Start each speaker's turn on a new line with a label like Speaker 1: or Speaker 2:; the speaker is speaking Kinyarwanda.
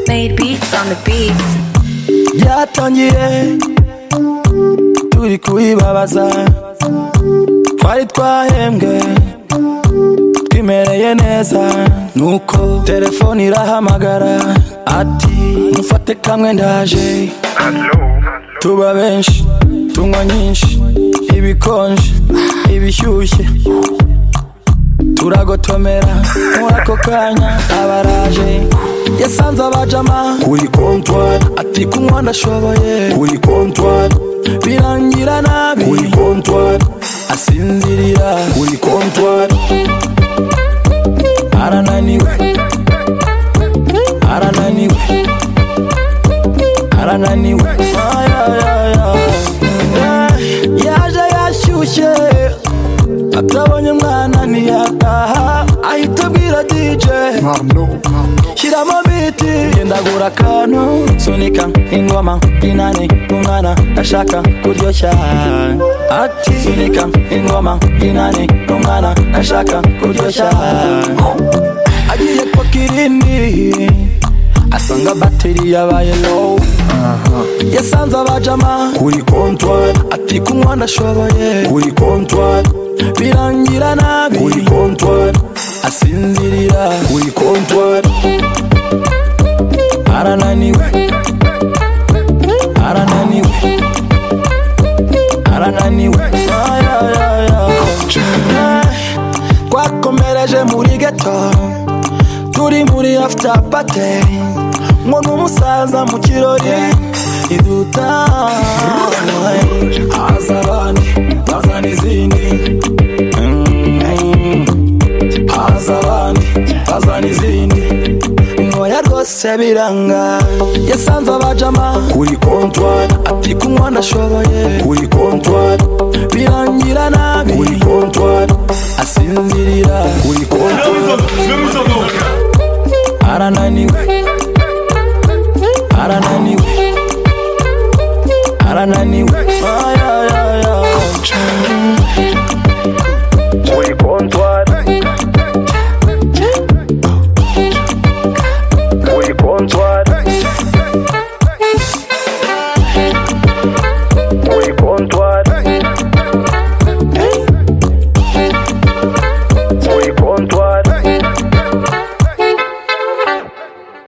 Speaker 1: Made beats on the beats.
Speaker 2: byatangiye turi kubibabaza twari twahembwe twimereye neza nuko telefone irahamagara ati mufate kamwe ndaje tuba benshi tunywa nyinshi ibikonje ibishyushye turagotomera muri ako kanya abaraje yasanze abajama kuri kontwari ati kunywa ndashoboye kuri kontwari birangira nabi kuri kontwari asinzirira kuri kontwari arananiwe arananiwe arananiwe Ay, ay, ay, ay. Eh, yaje yashyushye atabonye mwana ntiyataha ahita abwira dj shyiramo biti gendagura akantu sunika ingoma inani umwana ashaka kuryoshya ati sunika ingoma inani umwana ashaka kuryoshya agiye kwa kirindi asanga bateri yabaye low yasanze abajama kuri kontwari ati kunywa ndashoboye kuri kontwari birangira nabi kuri kontwari asinzirira kuri kontwari arananiwe arananiwe arananiwe Ay, ay, ay, ay. twakomereje muri geto turi muri after party ngo n'umusaza mu kirori iduta haza abandi bazana izindi Mm. haza abandi bazana izindi ntoya rwose biranga yasanze abajama kuri kontwari ati kunywa ndashoboye kuri kontwari birangira nabi kuri kontwari asinzirira kuri kontwari arananiwe arananiwe arananiwe Ay, ay, ay, ay.